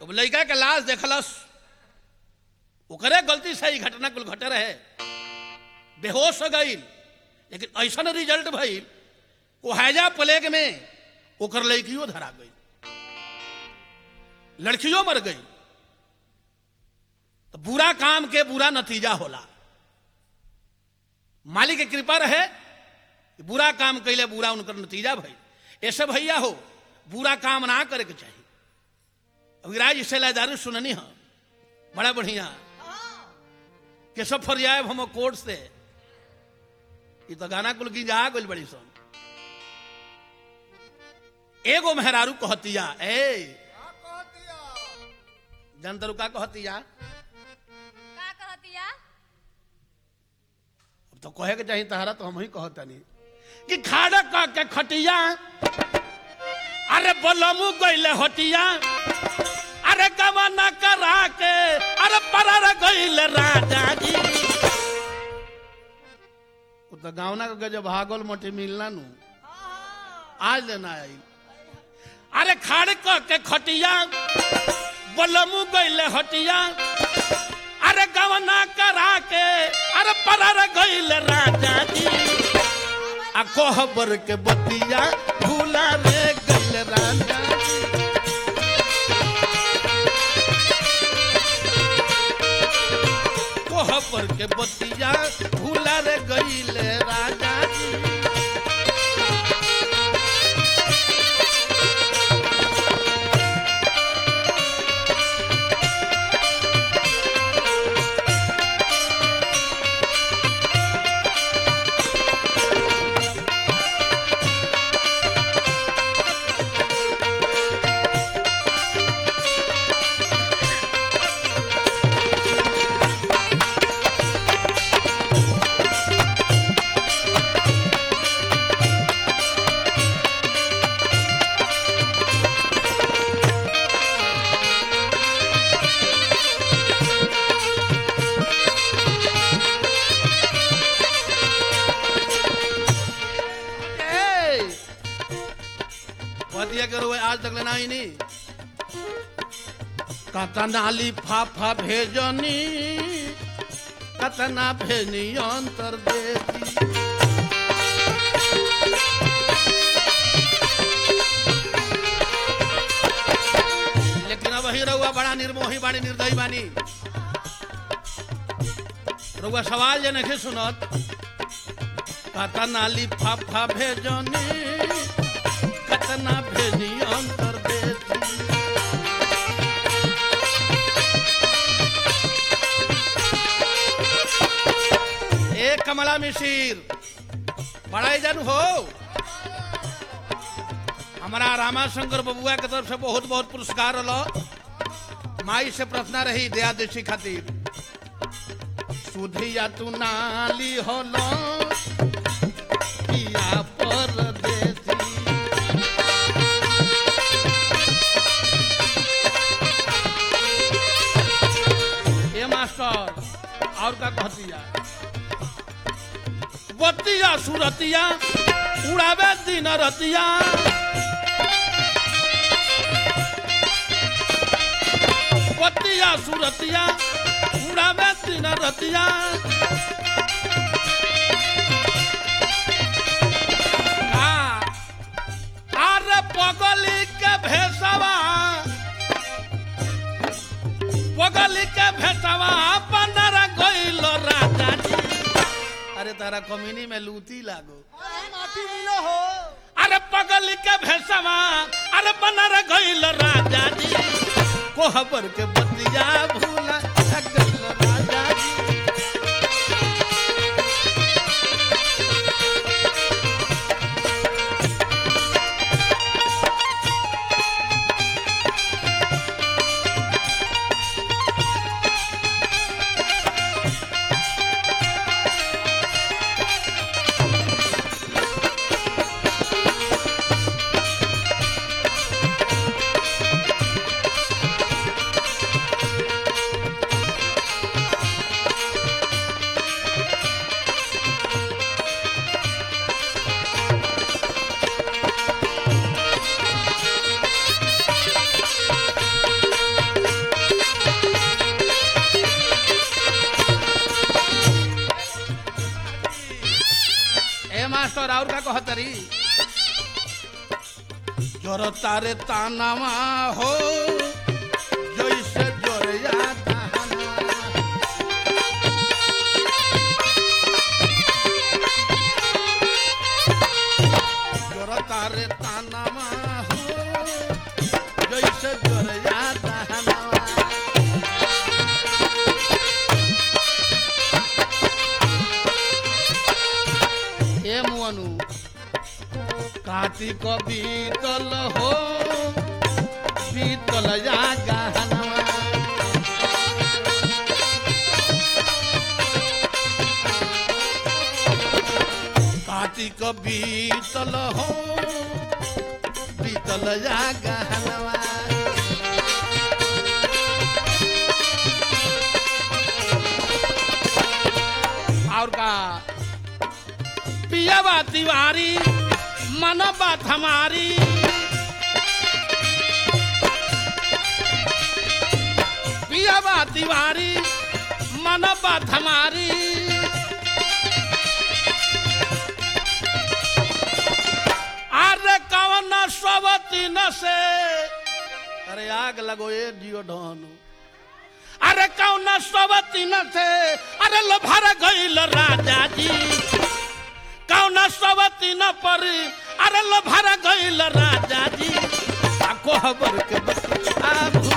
अब लड़का के लाश देखलस ओकरे गलती से ही घटना कुल घटे रहे बेहोश हो गई लेकिन ऐसा रिजल्ट भइल वो हैजा प्लेग में ओकर लड़कियों धरा गई लड़कियों मर गई तो बुरा काम के बुरा नतीजा होला मालिक के कृपा रहे कि बुरा काम कैले बुरा उनकर नतीजा भई ऐसे भैया हो बुरा काम ना करे के चाहिए अभी राज इससे लादारू सुननी है बड़ा बढ़िया केशव फरियाब हम कोर्ट से ये तो गाना कुल की जा गई बड़ी सुन एगो मेहरारू कहतिया ए जनतरू का कहतिया का कहतिया अब तो कहे के चाहिए तहरा तो हम ही कहतनी कि खाड़ा का के खटिया अरे बलमू गईले हटिया अरे गवाना करा के अरे परर गईले राजा जी वो तो गावना के जब भागल मोटी मिलना नु आज लेना आई अरे खाड़ का के खटिया बलमू गईले हटिया अरे गवना करा के अरे परर गईल राजा जी आ कोहबर के बतिया भूला रे गईल राजा जी कोहबर के बतिया भूला रे गईल राजा जी ए! बतिया करो आज तक लेना ही नहीं कतना लिफाफा भेजनी कतना भेजनी अंतर देती लेकिन अब ही रहुआ बड़ा निर्मोही बानी निर्दयी बानी रहुआ सवाल जे नहीं सुनत कतना लिफाफा भेजनी कतना भेजी अंतर देती ए कमला मिशीर बड़ा जानू हो हमारा रामाशंकर बबुआ के तरफ से बहुत बहुत पुरस्कार रहा माई से प्रार्थना रही दया देशी खातिर सुधिया तू नाली होलो पिया परदेसी ए मास्टर और का कहतिया बतिया सुरतिया उड़ावे दिन रतिया बतिया सुरतिया उड़ावे दिन रतिया आ, अरे पगली के भेसवा पगली के भेसवा पंदर गइल राजा जी अरे तारा कमीनी में लूटी लागो माटी मिलो हो अरे पगली के भेसवा अरे बनर गइल राजा जी कोहबर के बतिया भूला गइल राजा जी मास्टर और का कहतरी जोर तारे तानामा हो जैसे जोरिया दहना जोर तारे तानामा हो जैसे जोरिया दहना ए मुअनु कार्तिक बीतल हो बीतल जा गहनवा कार्तिक बीतल हो बीतल जा गहनवा और का पियावा तिवारी मन बात हमारी पियावा तिवारी मन बात हमारी अरे कवन स्वती न से अरे आग लगो ये जियो ढोनु अरे कौन स्वती न से अरे लो भर गईल राजा जी कौन सवती न परी अरे लो भर गईल राजा जी आ कोहबर के बच्चा